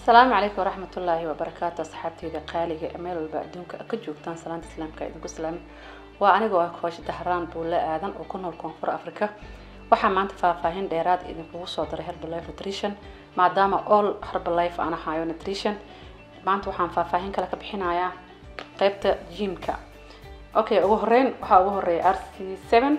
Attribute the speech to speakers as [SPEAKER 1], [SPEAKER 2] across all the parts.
[SPEAKER 1] asalaamu calaykum waraxmat ullaahi wabarakaatu asxaabteyda qaaliga ee meel walba adduunka ka joogtaan salaanta islaamka idinku salaami waa anigoo ah koosha dahraan buulle aadan oo ku nool koonfur africa waxaa maanta faahfaahin dheeraad idinkugu soo daray herbalife nutrition maadaama all herbalife aan ahayo nutrition maanta waxaan faahfaahin kale ka bixinayaa qeybta jimka okay ugu horeyn waxaa ugu horeeya r c seven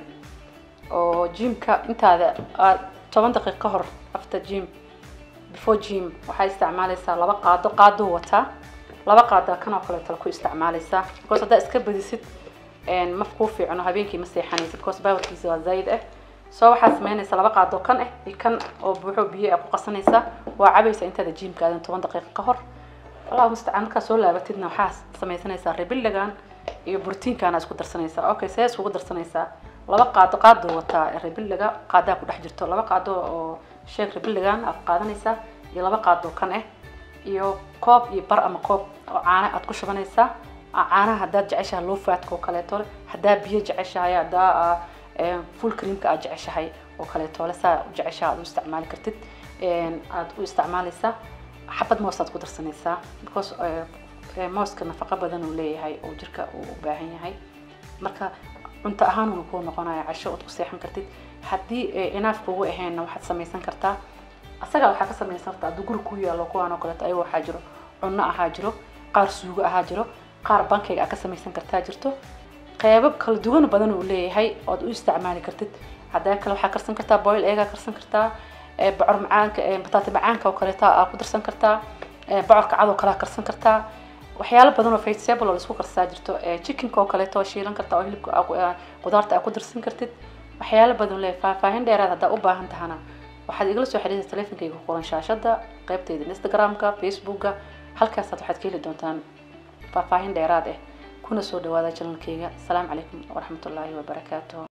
[SPEAKER 1] oo jimka intaada aad toban daqiiq ka hor after gym before gym waxay isticmaalaysaa laba qaado qaaduu wataa laba qaado kan oo kaleeto ku isticmaalaysaa because haddaa iska badisid ma kuu fiicno habeenkii ma seexanaysid because powerkiisa waa zaid ah soo waxaad samaynaysaa laba qaado kan ah iyo kan oo buuxo biyo ah ku qasanaysaa waa cabaysa intaada jimka aadan toban daqiiqa ka hor allahu mustacaan markaa soo laabatidna waxaa samaysanaysaa rebiligan iyo brotiinkaana isku darsanaysaa okay see iskugu darsanaysaa laba qaado qaaduu wataa rebiliga qaadaa ku dhex jirto laba qaado oo sheeg rebiligan aad qaadanaysaa iyo laba qaado kan ah iyo koob iyo bar ama koob oo caano aad ku shubanaysaa caanaha haddaad jeceshahay low fatka oo kaleeto haddaa biyo jeceshahay haddaa full creamka aad jeceshahay oo kaleeto saa u jeceshaha aad u isticmaali kartid aad u isticmaalaysaa xabad moos aad ku darsanaysaa because mooska nafaqo badan uu leeyahay oo jirka uu u baahan yahay marka cunto ahaan uu kuu noqonaya casho ood ku seexan kartid haddii inaaf kugu ahaynna waxaad samaysan kartaa asagaa waxaa ka samaysan kartaa hadduu guri ku yaalo kuwaan oo kaleeto ayago waxaa jiro cunno ahaa jiro qaar suugo ahaa jiro qaar bankayga aad ka samaysan kartaa jirto qeybo kala duwan badan uu leeyahay ood u isticmaali kartid haddaa kale waxaa karsan kartaa boil egaa karsan kartaa bocor macaanka bataati macaanka oo kaleeto aa ku darsan kartaa bocorka cad oo kale aa karsan kartaa waxyaalo badan oo vegetable oo laisku karsaa jirto chickenka oo kaleeto shiilan kartaa oo hilibka qudaarta aa ku darsan kartid waxyaalo badan leeyahay faahfaahin dheeraad haddaa u baahan tahana waxaad igala soo xiriirta teleefonkayga ku qoran shaashada qaybteyda instagramka facebooka halkaasaad waxaad ka heli doontaan faahfaahin dheeraad ah kuna soo dhawaada janalkayga asalaamu calaykum waraxmatullaahi wabarakaatuh